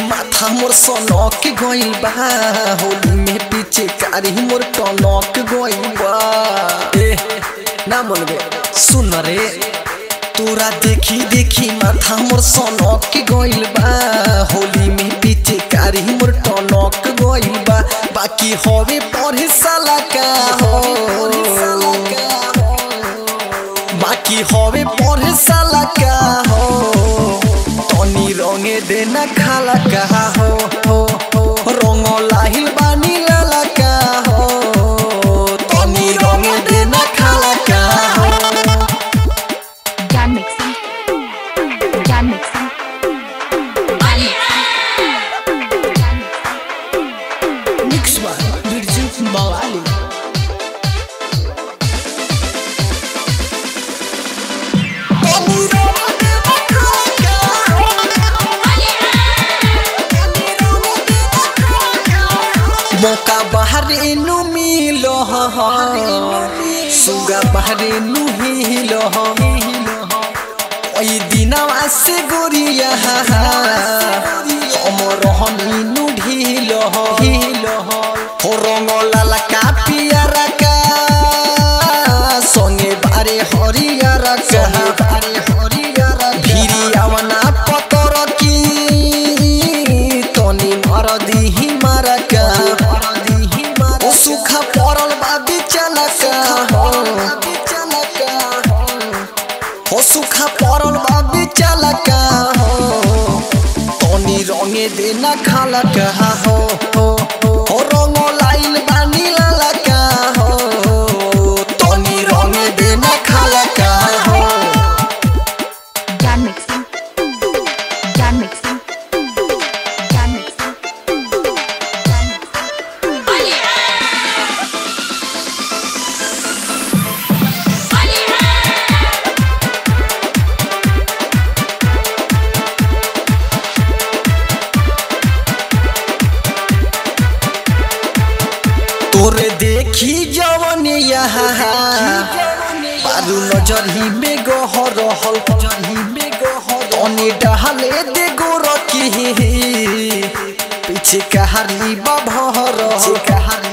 माथा मोर सनक गइल बा होली में पीछे कारी मोर टनक गइल बा ए ना मन गे सुन रे तोरा देखी देखी माथा मोर सनक गइल बा होली में पीछे कारी मोर टनक गइल बा बाकी होवे पढ़े साला का हो बाकी होवे पढ़े साला का हो तनी रंगे देना खाला का हो हो हो रंग लाहिल बानी लाला का हो तनी रंगे देना खाला का हो John Mixon. John Mixon. Mix बा बिरजू मवाली तनी रंगे देना खाला का हो मौका बाहर इनु मिलो सुगा बाहर इनु हिलो ओई दिनवा से गोरिया अमर हमीनु ढिलो हिलो हो रंग लाला का पियारा का संगे बारे हरियारा का बारे हरियारा भिरियावना पतर की तनी मर दिही मारा का ओ सुखा पड़ल बा बिचला का हो हो सुखा पड़ल बा बिचला का हो तनी रंगे देना खाला का हो हो हो रंग लाइल बानी लाला का हो तनी रंगे देना खाला का हो John Mixon. John Mixon. John Mixon. John Mixon. तोरे देखी जवन यहाँ पारू नजर ही में गहर रहल जही में गहर अनी डहले दे गोर की पीछे कहारी बभर पीछे कहारी